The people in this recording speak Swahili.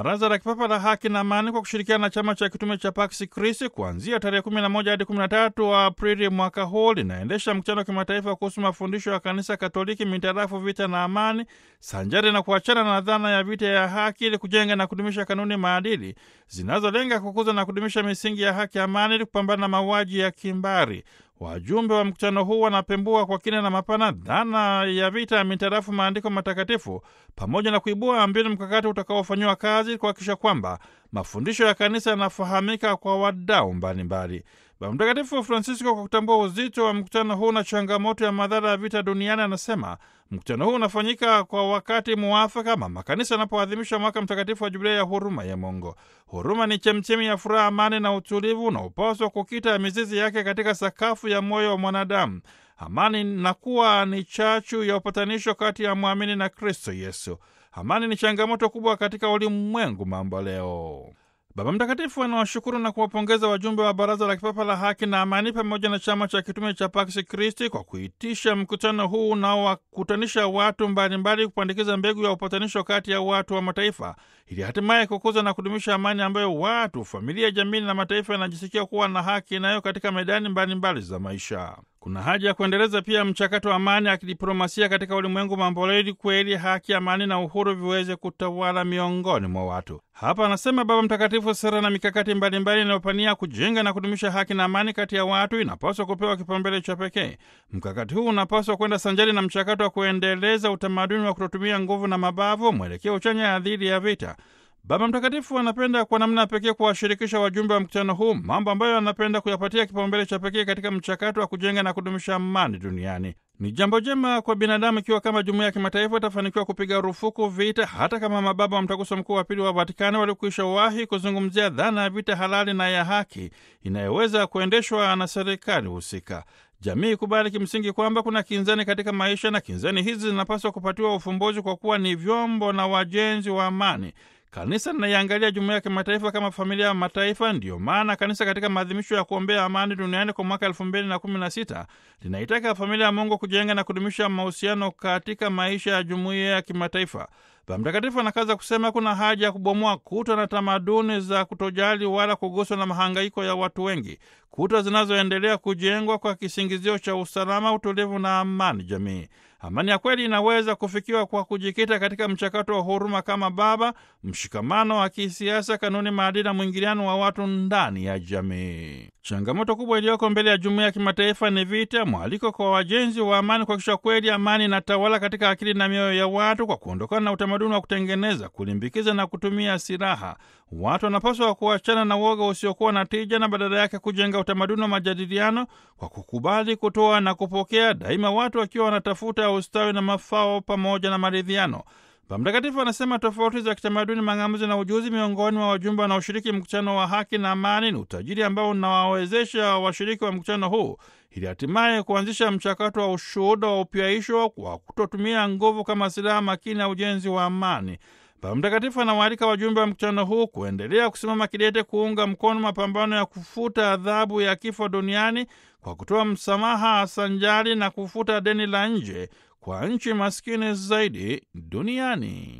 Baraza la Kipapa la Haki na Amani kwa kushirikiana na chama cha kitume cha Pax Christi kuanzia tarehe 11 hadi 13 Aprili mwaka huu linaendesha mkutano wa kimataifa kuhusu mafundisho ya Kanisa Katoliki mitarafu vita na amani, sanjari na kuachana na dhana ya vita ya haki, ili kujenga na kudumisha kanuni maadili zinazolenga kukuza na kudumisha misingi ya haki, amani, ili kupambana na mauaji ya kimbari. Wajumbe wa mkutano huu wanapembua kwa kina na mapana dhana ya vita ya mitarafu maandiko matakatifu pamoja na kuibua mbinu mkakati utakaofanyiwa kazi kuhakikisha kwamba mafundisho ya kanisa yanafahamika kwa wadau mbalimbali. Baba Mtakatifu Francisco, kwa kutambua uzito wa mkutano huu na changamoto ya madhara ya vita duniani, anasema mkutano huu unafanyika kwa wakati muafaka mama kanisa anapoadhimisha mwaka mtakatifu wa jubilei ya huruma ya Mungu. Huruma ni chemchemi ya furaha, amani na utulivu unaopaswa kukita mizizi yake katika sakafu ya moyo wa mwanadamu. Amani na kuwa ni chachu ya upatanisho kati ya mwamini na Kristo Yesu. Amani ni changamoto kubwa katika ulimwengu mambo leo. Baba Mtakatifu anawashukuru na kuwapongeza wajumbe wa Baraza la Kipapa la Haki na Amani pamoja na chama cha kitume cha Pax Christi kwa kuitisha mkutano huu unaowakutanisha watu mbalimbali kupandikiza mbegu ya upatanisho kati ya watu wa mataifa ili hatimaye kukuza na kudumisha amani ambayo watu, familia, jamii na mataifa yanajisikia kuwa na haki nayo katika medani mbalimbali mbali za maisha. Kuna haja ya kuendeleza pia mchakato wa amani ya kidiplomasia katika ulimwengu mamboleo ili kweli haki, amani na uhuru viweze kutawala miongoni mwa watu. Hapa anasema Baba Mtakatifu, sera na mikakati mbalimbali inayopania kujenga na kudumisha haki na amani kati ya watu inapaswa kupewa kipaumbele cha pekee. Mkakati huu unapaswa kwenda sanjari na mchakato wa kuendeleza utamaduni wa kutotumia nguvu na mabavu, mwelekeo chanya dhidi ya vita. Baba Mtakatifu anapenda kwa namna pekee kuwashirikisha wajumbe wa mkutano huu mambo ambayo anapenda kuyapatia kipaumbele cha pekee katika mchakato wa kujenga na kudumisha amani duniani. Ni jambo jema kwa binadamu ikiwa kama jumuiya ya kimataifa itafanikiwa kupiga rufuku vita, hata kama mababa wa Mtaguso Mkuu wa Pili wa Vatikani walikwisha wahi kuzungumzia dhana ya vita halali na ya haki inayoweza kuendeshwa na serikali husika. Jamii ikubali kimsingi kwamba kuna kinzani katika maisha na kinzani hizi zinapaswa kupatiwa ufumbuzi kwa kuwa ni vyombo na wajenzi wa amani. Kanisa linaiangalia jumuiya ya kimataifa kama familia ya mataifa. Ndiyo maana kanisa katika maadhimisho ya kuombea amani duniani kwa mwaka elfu mbili na kumi na sita linaitaka familia ya Mungu kujenga na kudumisha mahusiano katika maisha ya jumuiya ya kimataifa. Baba Mtakatifu anakaza kusema kuna haja ya kubomoa kuta na tamaduni za kutojali wala kuguswa na mahangaiko ya watu wengi, kuta zinazoendelea kujengwa kwa kisingizio cha usalama, utulivu na amani jamii. Amani ya kweli inaweza kufikiwa kwa kujikita katika mchakato wa huruma kama baba, mshikamano wa kisiasa, kanuni, maadili na mwingiliano wa watu ndani ya jamii. Changamoto kubwa iliyoko mbele ya jumuiya ya kimataifa ni vita. Mwaliko kwa wajenzi wa amani kuhakikisha kweli amani inatawala katika akili na mioyo ya watu kwa kuondokana na utamaduni wa kutengeneza, kulimbikiza na kutumia silaha. Watu wanapaswa kuachana na uoga usiokuwa na tija na badala yake kujenga utamaduni wa majadiliano kwa kukubali, kutoa na kupokea, daima watu wakiwa wanatafuta ustawi na mafao pamoja na maridhiano. Baba Mtakatifu anasema tofauti za kitamaduni, mang'amuzi na ujuzi miongoni mwa wajumbe wanaoshiriki mkutano wa haki na amani ni utajiri ambao unawawezesha washiriki wa mkutano huu ili hatimaye kuanzisha mchakato wa ushuhuda wa upyaisho kwa kutotumia nguvu kama silaha makini ya ujenzi wa amani. Baba Mtakatifu anawaalika wajumbe wa mkutano huu kuendelea kusimama kidete kuunga mkono mapambano ya kufuta adhabu ya kifo duniani kwa kutoa msamaha sanjari na kufuta deni la nje kwa nchi maskini zaidi duniani.